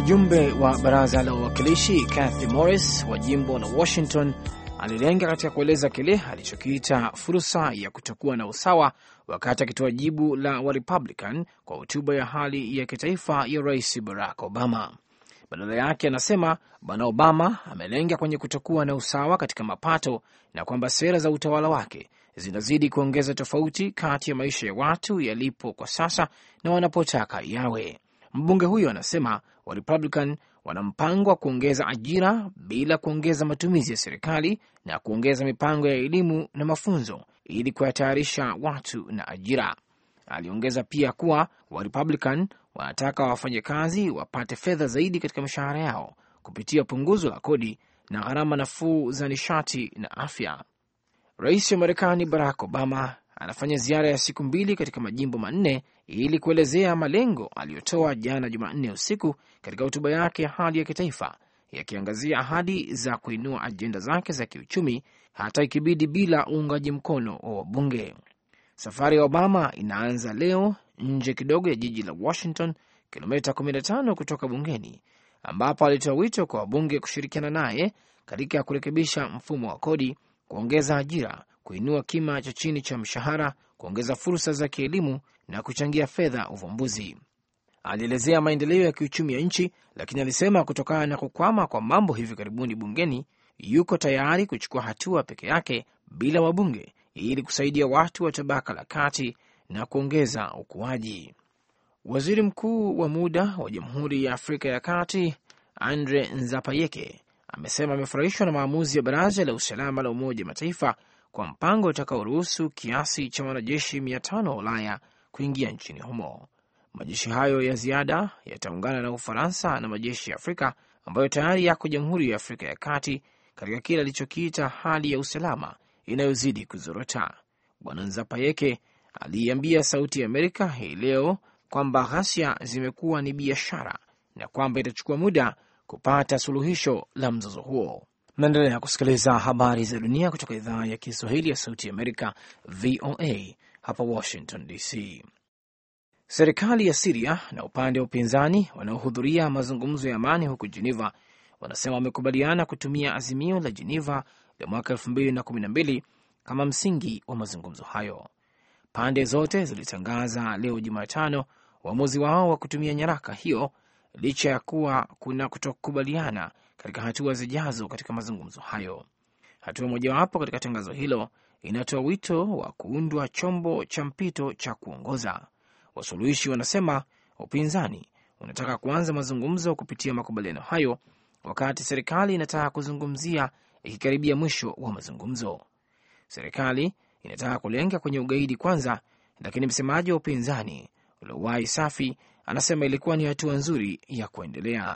Mjumbe wa baraza la wawakilishi Kathy Morris wa jimbo la Washington alilenga katika kueleza kile alichokiita fursa ya kutokuwa na usawa wakati akitoa jibu la Warepublican kwa hotuba ya hali ya kitaifa ya Rais Barack Obama. Badala yake anasema Bwana Obama amelenga kwenye kutokuwa na usawa katika mapato na kwamba sera za utawala wake zinazidi kuongeza tofauti kati ya maisha ya watu yalipo kwa sasa na wanapotaka yawe. Mbunge huyo anasema Warepublican wana mpango wa kuongeza ajira bila kuongeza matumizi ya serikali na kuongeza mipango ya elimu na mafunzo ili kuyatayarisha watu na ajira. Aliongeza pia kuwa Warepublican wanataka wafanyakazi wapate fedha zaidi katika mishahara yao kupitia punguzo la kodi na gharama nafuu za nishati na afya. Rais wa Marekani Barack Obama anafanya ziara ya siku mbili katika majimbo manne ili kuelezea malengo aliyotoa jana Jumanne usiku katika hotuba yake ya hali ya kitaifa, yakiangazia ahadi za kuinua ajenda zake za kiuchumi hata ikibidi bila uungaji mkono wa wabunge. Safari ya Obama inaanza leo nje kidogo ya jiji la Washington, kilomita 15 kutoka bungeni, ambapo alitoa wito kwa wabunge kushirikiana naye katika kurekebisha mfumo wa kodi, kuongeza ajira, kuinua kima cha chini cha mshahara, kuongeza fursa za kielimu na kuchangia fedha uvumbuzi. Alielezea maendeleo ya kiuchumi ya nchi, lakini alisema kutokana na kukwama kwa mambo hivi karibuni bungeni, yuko tayari kuchukua hatua peke yake bila wabunge ili kusaidia watu wa tabaka la kati na kuongeza ukuaji. Waziri mkuu wa muda wa Jamhuri ya Afrika ya Kati Andre Nzapayeke amesema amefurahishwa na maamuzi ya Baraza la Usalama la Umoja wa Mataifa kwa mpango utakaoruhusu kiasi cha wanajeshi mia tano wa Ulaya kuingia nchini humo. Majeshi hayo ya ziada yataungana na Ufaransa na majeshi ya Afrika ambayo tayari yako Jamhuri ya Afrika ya Kati katika kile alichokiita hali ya usalama inayozidi kuzorota. Bwana Nzapayeke aliiambia Sauti ya Amerika hii leo kwamba ghasia zimekuwa ni biashara na kwamba itachukua muda kupata suluhisho la mzozo huo. Mnaendelea kusikiliza habari za dunia kutoka idhaa ya Kiswahili ya Sauti ya Amerika, VOA hapa Washington DC. Serikali ya Siria na upande wa upinzani wanaohudhuria mazungumzo ya amani huko Geneva wanasema wamekubaliana kutumia azimio la Geneva la mwaka elfu mbili na kumi na mbili kama msingi wa mazungumzo hayo. Pande zote zilitangaza leo Jumatano uamuzi wao wa kutumia nyaraka hiyo licha ya kuwa kuna kutokubaliana katika hatua zijazo katika mazungumzo hayo. Hatua mojawapo katika tangazo hilo inatoa wito wa kuundwa chombo cha mpito cha kuongoza. Wasuluhishi wanasema upinzani unataka kuanza mazungumzo kupitia makubaliano hayo, wakati serikali inataka kuzungumzia ikikaribia mwisho wa mazungumzo. Serikali inataka kulenga kwenye ugaidi kwanza, lakini msemaji wa upinzani Lowai Safi anasema ilikuwa ni hatua nzuri ya kuendelea.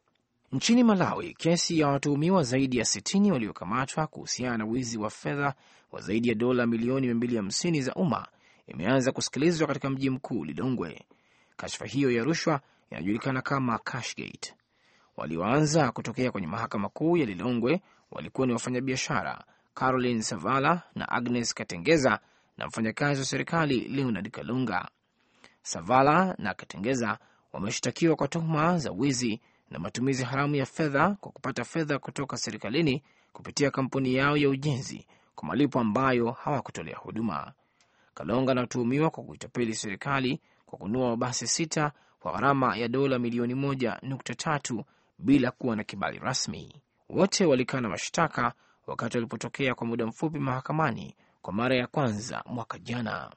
Nchini Malawi, kesi ya watuhumiwa zaidi ya 60 waliokamatwa kuhusiana na wizi wa fedha wa zaidi ya dola milioni 250 za umma imeanza kusikilizwa katika mji mkuu Lilongwe. Kashfa hiyo ya rushwa inajulikana kama Cashgate. Walioanza kutokea kwenye mahakama kuu ya Lilongwe walikuwa ni wafanyabiashara Caroline Savala na Agnes Katengeza na mfanyakazi wa serikali Leonard Kalunga. Savala na Katengeza wameshtakiwa kwa tuhuma za wizi na matumizi haramu ya fedha kwa kupata fedha kutoka serikalini kupitia kampuni yao ya ujenzi kwa malipo ambayo hawakutolea huduma. Kalonga anatuhumiwa kwa kuitapeli serikali kwa kununua mabasi sita kwa gharama ya dola milioni moja nukta tatu bila kuwa na kibali rasmi. Wote walikana mashtaka wakati walipotokea kwa muda mfupi mahakamani kwa mara ya kwanza mwaka jana.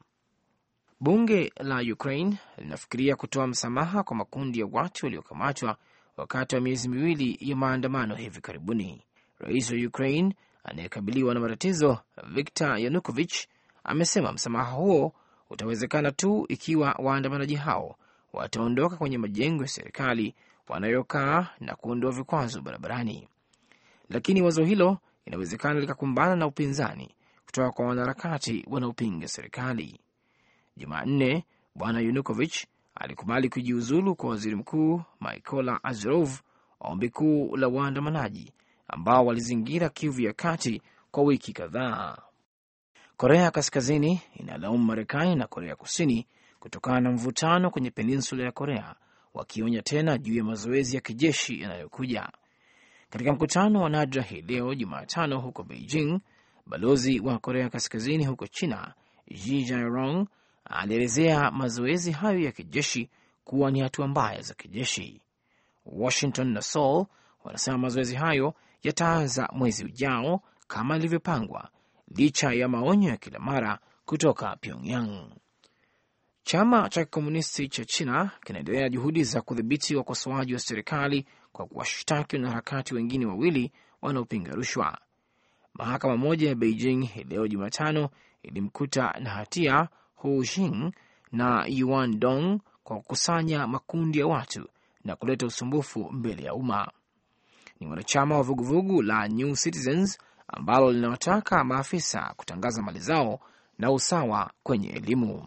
Bunge la Ukraine linafikiria kutoa msamaha kwa makundi ya watu waliokamatwa wakati wa miezi miwili ya maandamano hivi karibuni. Rais wa Ukraine anayekabiliwa na matatizo Viktor Yanukovych amesema msamaha huo utawezekana tu ikiwa waandamanaji hao wataondoka kwenye majengo ya serikali wanayokaa na kuondoa vikwazo barabarani, lakini wazo hilo inawezekana likakumbana na upinzani kutoka kwa wanaharakati wanaopinga serikali. Jumanne, bwana Yanukovych alikubali kujiuzulu kwa waziri mkuu Mykola Azarov, ombi kuu la waandamanaji ambao walizingira Kivu ya kati kwa wiki kadhaa. Korea Kaskazini inalaumu Marekani na Korea Kusini kutokana na mvutano kwenye peninsula ya Korea, wakionya tena juu ya mazoezi ya kijeshi yanayokuja. Katika mkutano wa nadra hii leo Jumatano huko Beijing, balozi wa Korea Kaskazini huko China Ji Jairong alielezea mazoezi hayo ya kijeshi kuwa ni hatua mbaya za kijeshi. Washington na Seoul wanasema mazoezi hayo yataanza mwezi ujao kama ilivyopangwa, licha ya maonyo ya kila mara kutoka Pyongyang. Chama cha kikomunisti cha China kinaendelea juhudi za kudhibiti wakosoaji wa serikali kwa kuwashtaki wanaharakati wengine wawili wanaopinga rushwa. Mahakama moja ya Beijing hii leo Jumatano ilimkuta na hatia Hu Jing na Yuan Dong kwa kukusanya makundi ya watu na kuleta usumbufu mbele ya umma. Ni wanachama wa vuguvugu la New Citizens ambalo linawataka maafisa kutangaza mali zao na usawa kwenye elimu.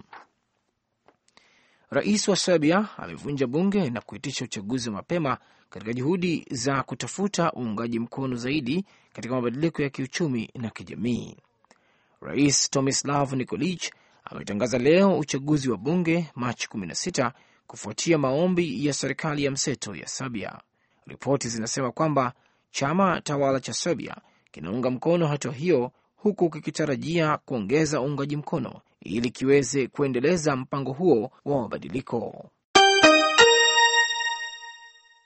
Rais wa Serbia amevunja bunge na kuitisha uchaguzi wa mapema katika juhudi za kutafuta uungaji mkono zaidi katika mabadiliko ya kiuchumi na kijamii. Rais Tomislav Nikolic ametangaza leo uchaguzi wa bunge Machi 16 kufuatia maombi ya serikali ya mseto ya Serbia. Ripoti zinasema kwamba chama tawala cha Serbia kinaunga mkono hatua hiyo huku kikitarajia kuongeza uungaji mkono ili kiweze kuendeleza mpango huo wa mabadiliko.